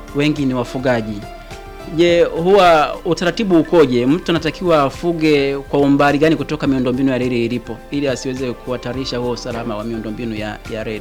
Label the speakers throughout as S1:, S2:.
S1: wengi ni wafugaji. Je, huwa utaratibu ukoje? Mtu anatakiwa afuge kwa umbali gani kutoka miundombinu ya reli ilipo ili asiweze kuhatarisha huo usalama wa miundombinu ya, ya reli?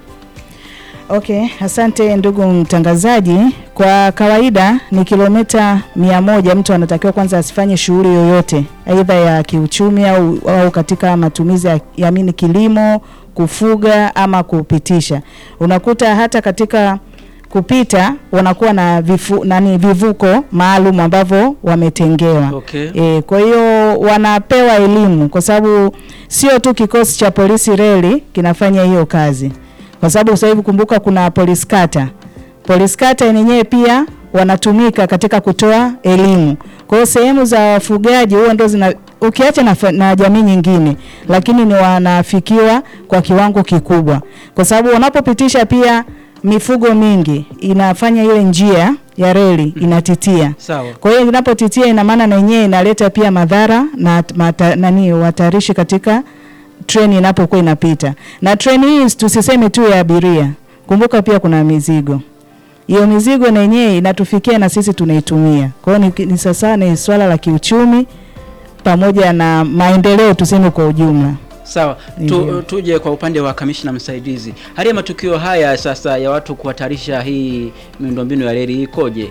S2: Okay, asante ndugu mtangazaji. Kwa kawaida ni kilomita mia moja mtu anatakiwa kwanza asifanye shughuli yoyote aidha ya kiuchumi au, au katika matumizi ya, ya mini kilimo, kufuga ama kupitisha. Unakuta hata katika kupita wanakuwa na vifu, nani vivuko maalum ambavyo wametengewa.
S1: Okay.
S2: E, kwa hiyo wanapewa elimu kwa sababu sio tu kikosi cha polisi reli kinafanya hiyo kazi, kwa sababu sasa hivi kumbuka, kuna polisi kata. Polisi kata yenyewe pia wanatumika katika kutoa elimu. Kwa hiyo sehemu za wafugaji huwa ndo zina ukiacha na, fa- na jamii nyingine, lakini ni wanafikiwa kwa kiwango kikubwa, kwa sababu wanapopitisha pia mifugo mingi inafanya ile njia ya reli inatitia.
S1: Sawa.
S2: Kwa hiyo inapotitia ina maana na yenyewe inaleta pia madhara na mata, nani hatarishi katika treni inapokuwa inapita. Na treni hii tusiseme tu ya abiria, kumbuka pia kuna mizigo. Hiyo mizigo na yenyewe inatufikia na sisi tunaitumia. Kwa hiyo ni, ni sasa ni swala la kiuchumi pamoja na maendeleo tuseme kwa ujumla.
S1: Sawa,
S2: Ndio.
S1: tu, tuje kwa upande wa kamishna msaidizi. Hali ya matukio haya sasa ya watu kuhatarisha hii miundombinu ya reli ikoje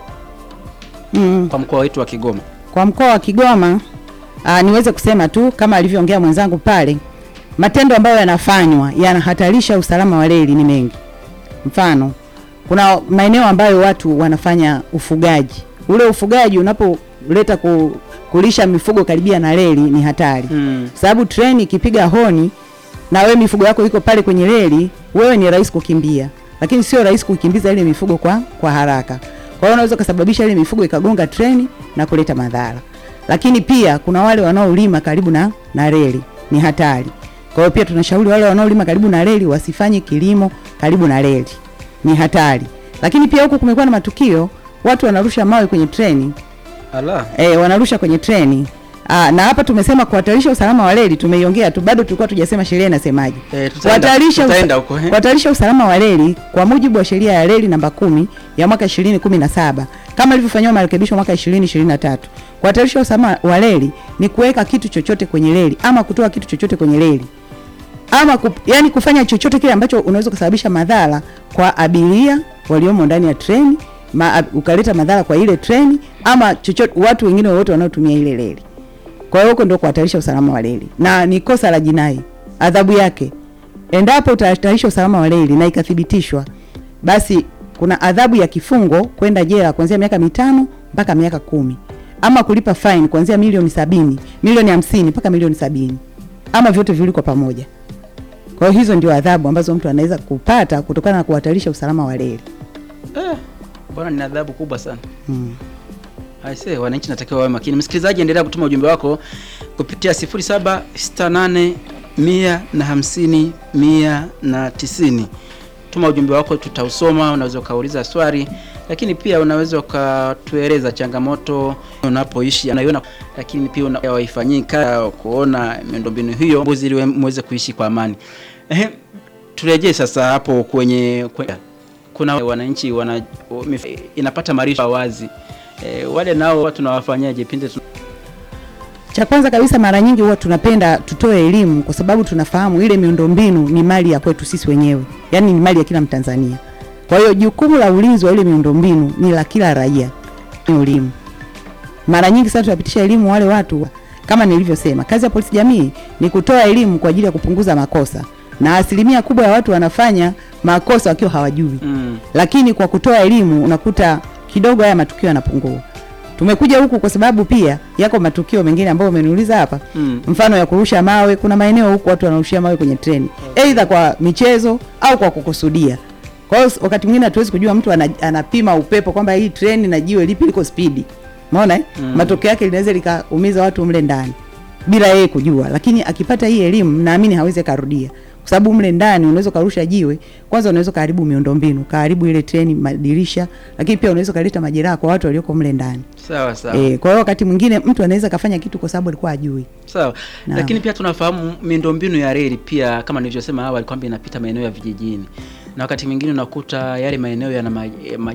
S3: Mm.
S1: kwa mkoa wetu wa Kigoma?
S3: Kwa mkoa wa Kigoma aa, niweze kusema tu kama alivyoongea mwenzangu pale, matendo ambayo yanafanywa yanahatarisha usalama wa reli ni mengi. Mfano, kuna maeneo ambayo watu wanafanya ufugaji. Ule ufugaji unapoleta ku, kulisha mifugo karibia na reli ni hatari,
S1: Mm.
S3: sababu treni ikipiga honi na wewe mifugo yako iko pale kwenye reli, wewe ni rahisi kukimbia, lakini sio rahisi kukimbiza ile mifugo kwa, kwa haraka. Kwa hiyo unaweza kusababisha ile mifugo ikagonga treni na kuleta madhara. Lakini pia kuna wale wanaolima karibu na, na reli, ni hatari. Kwa hiyo pia tunashauri wale wanaolima karibu na reli wasifanye kilimo karibu na reli, ni hatari. Lakini pia huku kumekuwa na matukio watu wanarusha mawe kwenye treni
S1: Ala.
S3: e, wanarusha kwenye treni. Aa, na hapa tumesema kuhatarisha usalama wa reli, tumeiongea tu, bado tulikuwa tujasema sheria inasemaje.
S1: Eh, tutaenda-
S3: Kuhatarisha
S1: tutaenda
S3: usa-
S1: huko, eh.
S3: kuhatarisha usalama wa reli kwa mujibu wa sheria ya reli namba kumi ya mwaka 2017 kama ilivyofanyiwa marekebisho mwaka 2023. Kuhatarisha usalama wa reli ni kuweka kitu chochote kwenye reli ama kutoa kitu chochote kwenye reli ama ku, yani kufanya chochote kile ambacho unaweza kusababisha madhara kwa abiria waliomo ndani ya treni ma, ukaleta madhara kwa ile treni ama chochote watu wengine wote wanaotumia ile reli. Kwa hiyo huko ndio kuhatarisha usalama wa reli na ni kosa la jinai. Adhabu yake endapo utahatarisha usalama wa reli na ikathibitishwa, basi kuna adhabu ya kifungo kwenda jela kuanzia miaka mitano mpaka miaka kumi ama kulipa fine kuanzia milioni sabini milioni hamsini mpaka milioni sabini ama vyote viwili kwa pamoja. Kwa hiyo hizo ndio adhabu ambazo mtu anaweza kupata kutokana na kuhatarisha usalama wa reli.
S1: Eh, bwana ni adhabu kubwa sana.
S3: Mm.
S1: Aise, wananchi natakiwa wawe makini. Msikilizaji, endelea kutuma ujumbe wako kupitia 0768 150 190. Tuma ujumbe wako, tutausoma. Unaweza ukauliza swali, lakini pia unaweza ukatueleza changamoto unapoishi unaiona, lakini pia una- waifanyika kuona miundombinu hiyo mbuzi ili muweze kuishi kwa amani. Ehe, turejee sasa hapo kwenye, kwenye kuna wananchi wana mif- inapata marisho wazi e, wale nao tunawafanyaje pindi tuna
S3: Cha kwanza kabisa, mara nyingi huwa tunapenda tutoe elimu, kwa sababu tunafahamu ile miundombinu ni mali ya kwetu sisi wenyewe, yaani ni mali ya kila Mtanzania. Kwa hiyo jukumu la ulinzi wa ile miundombinu ni la kila raia. Ni elimu. Mara nyingi sana tunapitisha elimu wale watu, kama nilivyosema, kazi ya polisi jamii ni kutoa elimu kwa ajili ya kupunguza makosa, na asilimia kubwa ya watu wanafanya makosa wakiwa hawajui
S1: mm,
S3: lakini kwa kutoa elimu unakuta kidogo haya matukio yanapungua. Tumekuja huku kwa sababu pia yako matukio mengine ambayo umeniuliza hapa,
S1: mm.
S3: mfano ya kurusha mawe. Kuna maeneo huku watu wanarushia mawe kwenye treni, aidha kwa michezo au kwa kukusudia. Kwa hiyo wakati mwingine hatuwezi kujua mtu ana, anapima upepo kwamba hii treni na jiwe lipi liko spidi, umeona eh?
S1: Mm.
S3: Matokeo yake linaweza likaumiza watu mle ndani bila yeye kujua, lakini akipata hii elimu naamini hawezi karudia, kwa sababu mle ndani unaweza karusha jiwe, kwanza unaweza kaharibu miundombinu, kaharibu ile treni, madirisha, lakini pia unaweza kaleta majeraha kwa watu walioko mle ndani.
S1: sawa sawa
S3: Eh, kwa hiyo wakati mwingine mtu anaweza kafanya kitu kwa sababu alikuwa ajui.
S1: sawa
S3: Naam.
S1: lakini pia tunafahamu miundombinu ya reli pia kama nilivyosema awali kwamba inapita maeneo ya vijijini na wakati mwingine unakuta yale maeneo yana ma, ma,